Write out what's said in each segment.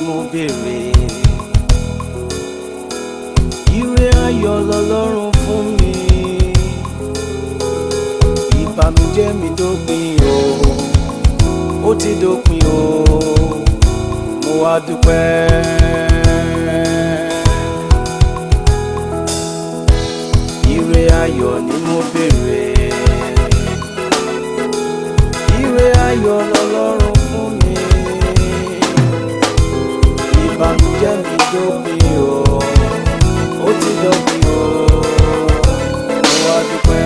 mo béèrè ire ayọ̀ lọ́lọ́run fún mi ìbànújẹ́ mi dópin o ó ti dópin o mo wá dúpẹ́. ire ayọ̀ ni mo béèrè ire ayọ̀ lọ́lọ́run fún mi ìbànújẹ́ mi dópin o ó ti dópin o mo wá dúpẹ́.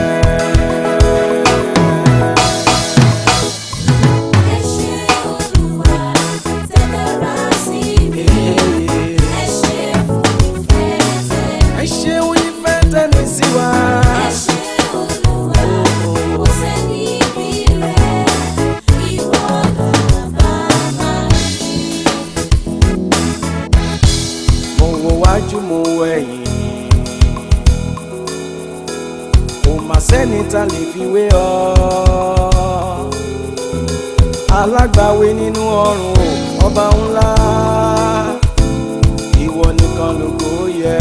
Ẹ ṣé Olúwa tẹ́lẹ̀rá sí mi. Ẹ ṣé fún ìfẹ́ tẹ́. ẹ ṣeun ìfẹ́ tẹ́ni sí wa. Ẹ ṣé Olúwa kò sẹ́ni bí rẹ̀. Ìwọ lọ́ba máa ní. mo wo wájú mo wo ẹ̀yìn kò mà sẹ́ni ta lè fi wé ọ alágbàwé nínú ọrùn ọba ńlá ìwọ nìkan lógo yẹ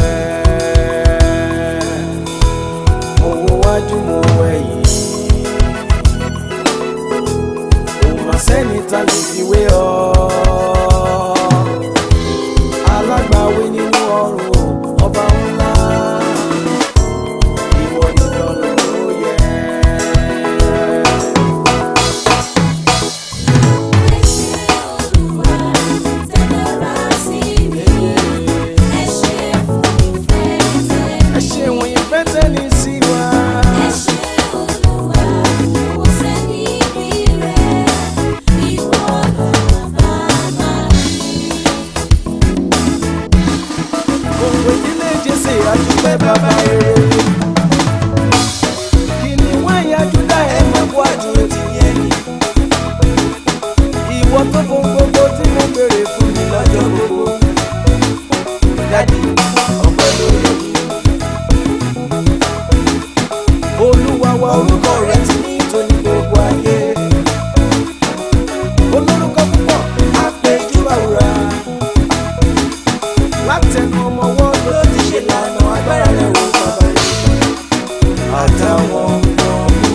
mo wo wájú mo wo ẹ̀yìn kò mà sẹ́ni ta lè fi wé ọ alágbàwé nínú ọrùn ọba ńlá ìwọ nìkan ló yẹ. Ẹ ṣé Olúwa tẹ́lẹ̀rá sí mi. Ẹ ṣé fún ìfẹ́ tẹ́. ẹ ṣeun ìfẹ́ tẹ́ni sí wa. Ẹ ṣé Olúwa kò sẹ́ni bí rẹ̀. Ìwọ lọ́ba máa ní. gbogbo ìdílé jésè àdúpẹ́ bàbá rere. kí ni wọ́n yá júdà ẹ̀ mọ̀ kó àdúró ti yẹ ni. ìwọ tó fún gbogbo tí mo béèrè fún mi lọ́jọ́ gbogbo. dádì ọpẹ́ lórí mi. olúwa wa orúkọ rẹ ti ní ìtòní gbogbo ayé. olórúkọ púpọ̀ àpèjú àwòrán látẹnu ọmọ wọn ló ti ṣe lànà agbára rẹ̀ wò bàbá rẹ̀ àtàwọn ọmọ mi.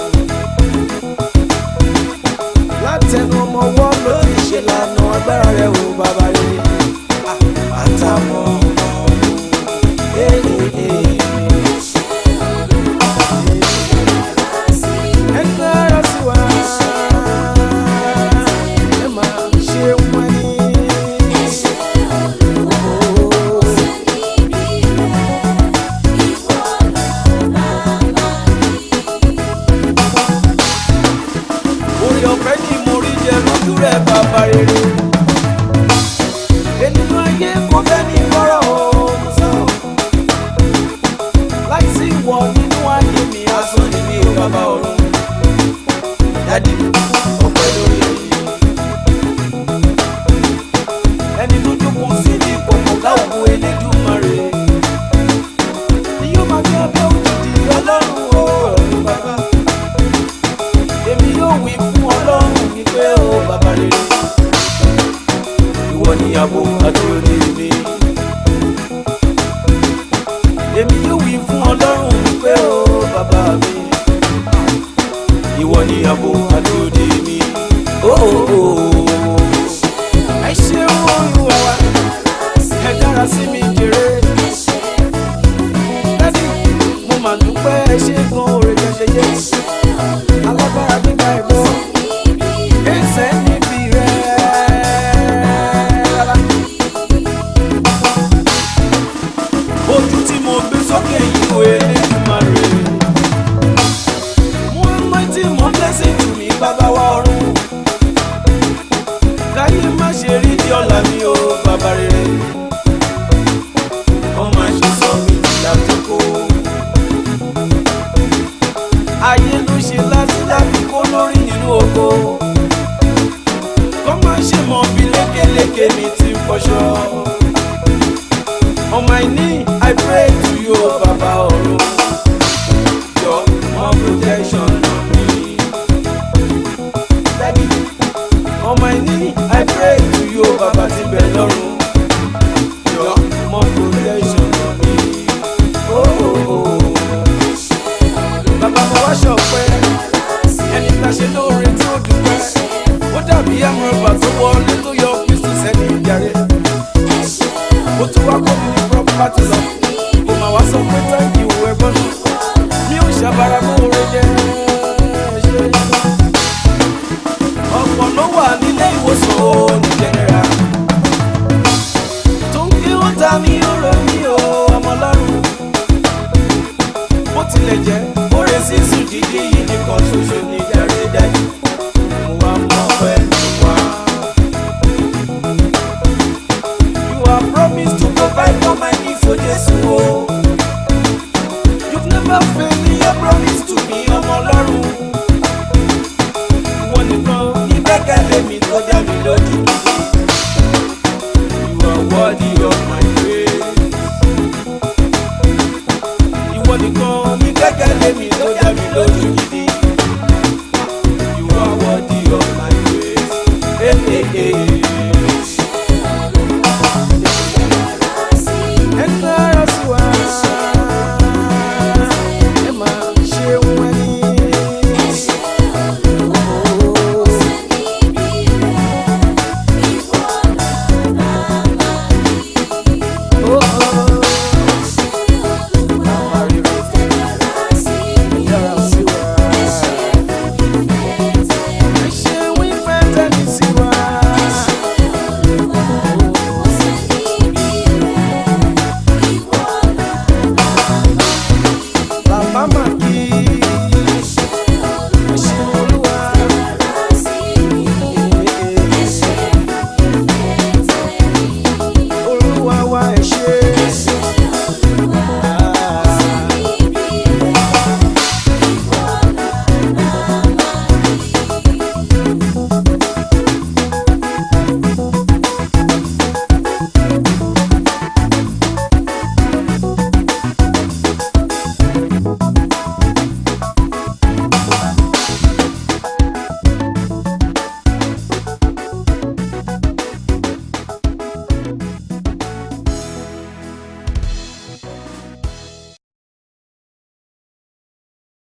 látẹnu ọmọ wọn ló ti ṣe lànà agbára rẹ̀ wò bàbá rẹ̀ àtàwọn ọmọ mi. Ee, ee, Ẹ ṣé Olúwa tẹ́lẹ̀rá sí mi. ẹ kára sí wa ẹ máa ṣe wọn ní. Ẹ ṣé Olúwa kò sẹ́ni bí rẹ̀. Ìwọ lọ́ba máa ní. orí ọ̀fẹ́ ni mo rí jẹ lójú rẹ̀ bàbá rere. ènìyàn ayé kò fẹ́ ní kọ́rọ̀ òun sọ. láìsí ìwọ nínú ayé mi asán ni mi ò bàbá ọ̀run. dádì ọpẹ́ lórí èyí. ẹni tó jókòó sí ní ìkọ̀kọ̀ káwọn Elédùmarè. ni yóò máa gbé abẹ́ òjijì ọlọ́run o ọ̀run bàbá èmi yóò wí fún ọlọ́run mi pé ó bàbá rere ìwọ ni ààbò àdúródé mi èmi yóò wí fún ọlọ́run mi pé ó bàbá mi ìwọ ni ààbò àdúródé mi ó ó ó ẹ ṣeun olúwa wa ẹ dára sí mi jèrè Ẹ ṣé fún ìfẹ́ dádì mo mà dúpẹ́ ẹ ṣe gan oore tẹ́ ṣe yé Ẹ ṣé Olúwa alágbára gbígbà ẹ̀gbọ́n. sẹ́ni bí rẹ̀. Ẹsẹ̀ níbi rẹ̀. Ojú tí mo gbé sókè yìí ò Elédùmarè. Mo ń mọ tí mo blessing to mi bàbá wa ọ̀run. Káyé má ṣe rí di ọ̀la mi o bàbá rere. Wọ́n máa ṣe sọ mi di àtúkò. Ayé ló ṣe láti láti kó lórí nínú oko kọ́ máa ṣe mọ̀ bí lékeleke mi ti ń fọṣọ. On my knee, I pray to you, O Baba ọ̀run. Your more protection on me. Daddy, on my knee, I pray to you bàbá ti bẹ̀ lọ́rùn yọ mọ protection for me. Oh, oh, oh. bàbá mo wá ṣọpẹ́ ẹni tá a ṣe lóore tí ó dúpẹ́ ó dàbí àmúrọ̀bà tó wọlé tó yọ kristu sẹ́ni ìjàre ó tún wá kó mi ní property lọ